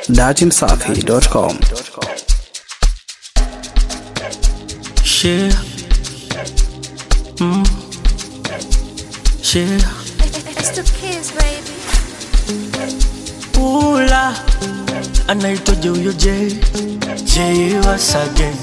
datimsafi.com. Share. Mm. Share. It's the kids, baby. Ula. Anaitwaje huyo J? J once again.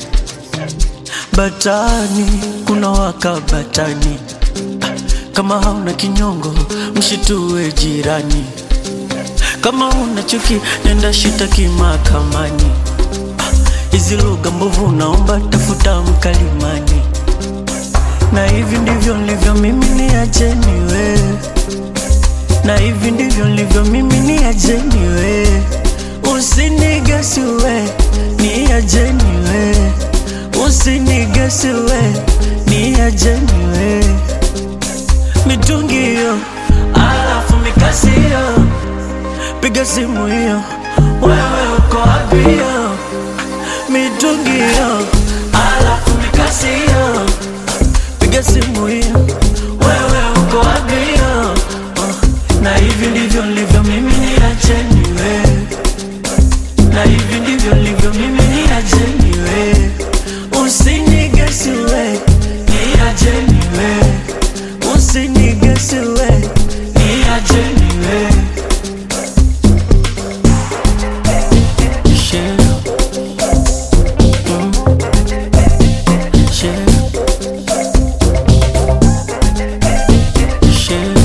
Batani, kuna waka batani. Ah, Kama hauna kinyongo, mshitue jirani. Kama una chuki, nenda shitaki mahakamani. Hizi lugha mbovu naomba tafuta mkalimani. Na hivi ndivyo nilivyo mimi ni ajeni we. Na hivi ndivyo nilivyo mimi ni ajeni we. Usinigesi we, ni ajeni we. Usinigesi we, ni ajeni we. Mitungi hiyo, alafu mikasi hiyo. Piga simu hiyo, wewe uko wapi hiyo? mitungi hiyo, alafu mikasi hiyo, piga simu hiyo, wewe uko wapi hiyo? Uh, na hivi ndivyo nilivyo mimi, niacheni we, na hivi ndivyo nilivyo mimi, niacheni we, usinigesi we, niacheni we, usinigesi we, niacheni we. Share. Share. Share.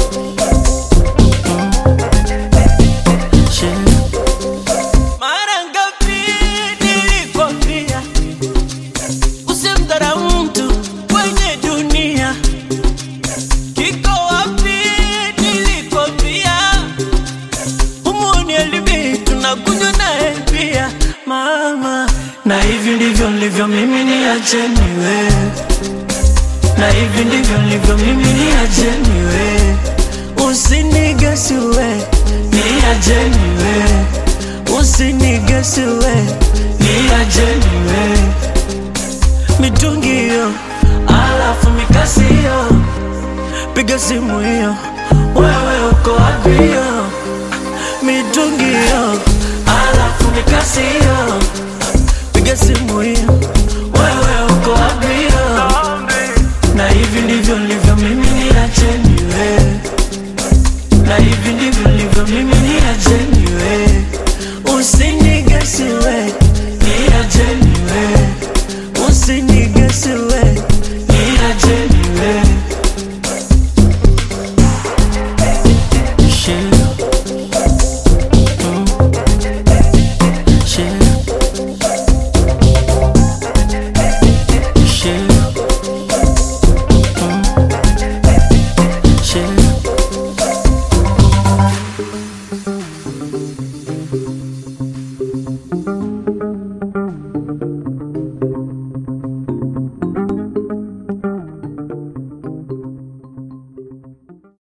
Mm. Share. Mara ngapi nilikwambia usimdharau mtu kwenye dunia? Kiko wapi nilikwambia Humuni elibi tunakunywa naye pia mama, na hivi ndivyo nilivyo mimi, ni acheni we, na hivi ndivyo nilivyo mimi, ni acheni we, usinigesi we, ni acheni we, usinigesi we, ni acheni we, mitungi hiyo, alafu mikasi hiyo, piga simu hiyo, wewe uko wapi hiyo? mitungi hiyo, alafu mikasi hiyo, piga simu hiyo,